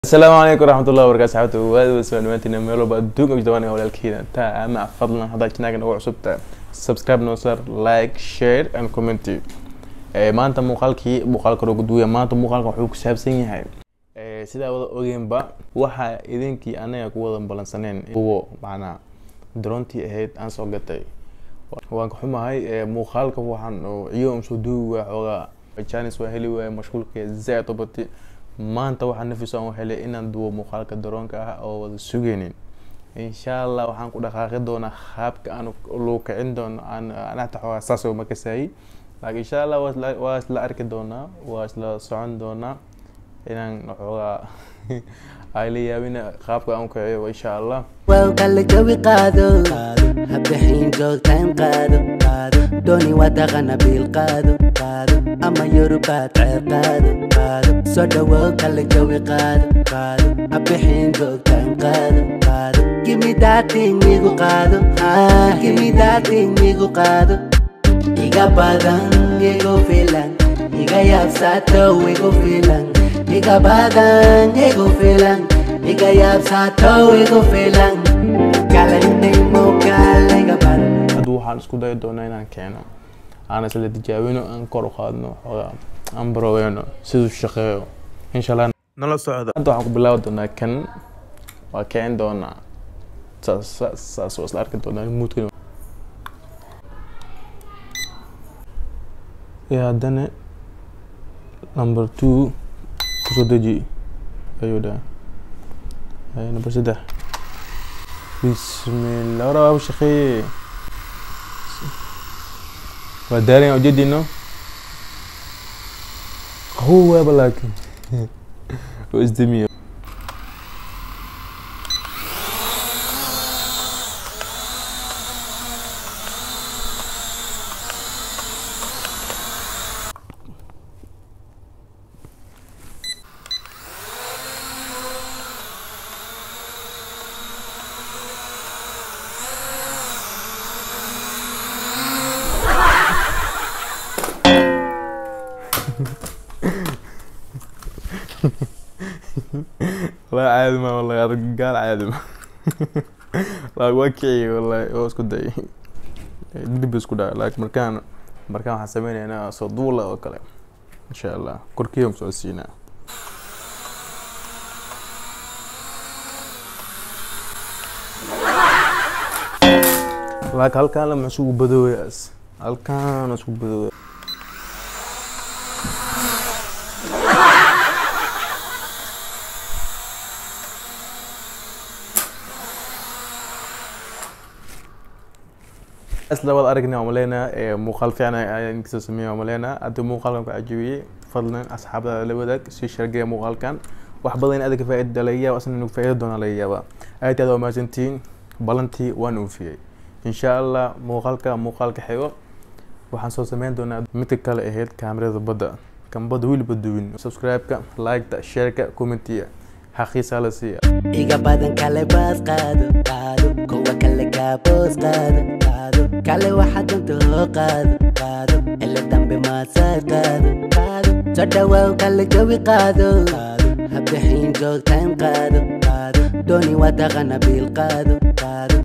asalaamu calaykum waraxmatullahi wabarakatu saxaabta waad wasa dhamaantiin meel walba adduunka ugu jawaan walaalkeena taa ama fadlan haddaad janaaga nagu cusubta subscribe noo sar like share and comment Eh, maanta muuqaalkii muuqaalka roga duuya maanta muuqaalka wuxuu ku saabsan yahay Eh, sidaa wada ogeenba waxa idinkii anaga ku wada balansaneen kuwo macnaa daroontii ahayd aan soo gatay waan ka xumahay eh, muuqaalka waxaan oo ciyo um soo duubi waa xoogaa janis waa heli waaya mashquulka zaaid u bati maanta waxaa nafis aan u helay inaan duwo muuqaalka daroonka ah oo wada sugeynin insha allah waxaan ku dhaqaaqi doonaa qaabka aan loo kicin doono aan anata xoogaa saas oo makasaayay laakiin insha allah waa isla- waa isla arki doonaa waa isla socon doonaa inaan xoogaa ay la yaabina qaabka aan u kiciyo insha allah Wow, kala jawi qaado habixin joogtaan qaado dooni waa dhaqana biil qaado ama yorubaad ceer qaado soo dhawow kala jawi qaado habixin joogtaan qaado gimidaatin igu qaado gimidaatin igu qaado iga badan igu filan iga yaabsaato igu filan iga badan igu filan iga yaabsaato igu filan kalanimo kaliga badan hadda waxaan isku dayi doonaa inaan keeno aan isla tijaabino aan kor u qaadno xoogaa aan baroweyno siduu shaqeeyo insha allah nala socda hadda waxaan ku bilaabi doonaa kan waa kicin doonaa saas saas saas waa isla arki doonaa muudkan iyo haddana number two kusoo deji ayuu dhaha Ay, number saddex bismillah hore waa shaqeeye waa daarin ujeedino qabow waaba laakiin oo isdemiya والله عادي ما والله هذا قال عادي ما لا وكي والله هو اسكو داي دب اسكو داي لكن مركان مركان waxaan sameynaynaa soo duula oo kale insha allah korkiiba soo siinaa laakiin halkaan lama isugu badooyaas halkaan isugu badooya isla wada aragnay waan maleynaa ee muuqaal fiican ayaan kasoo sameeyay waan maleynaa haddii muuqaalkan ku cajabiyey fadlan asxaabada la wadaag sii shargeeya muuqaalkan wax badan in adiga faa'iida laga yaaba asna inagu faa'iida doona laga yaaba aad iyo aad waa mahadsantihiin balantii waan oofiyey insha allah muuqaalka muuqaalka xigo waxaan soo sameyn doonaa midka kale ahayd kaamirada badda kan badda weliba duwin subscribe-ka like-ta share-ka commentiya xaqiisaa la siiya iga badan kale baas qaado qaado kuwa kale kaaboos qaado qaado kale waxa dunta hoo qaado qaado ila dambe maasaar qaado qaado soo dhawow kale jawi qaado qaado habixin joogtaan qaado qaado dooni waa dhaqana biil qaado qaado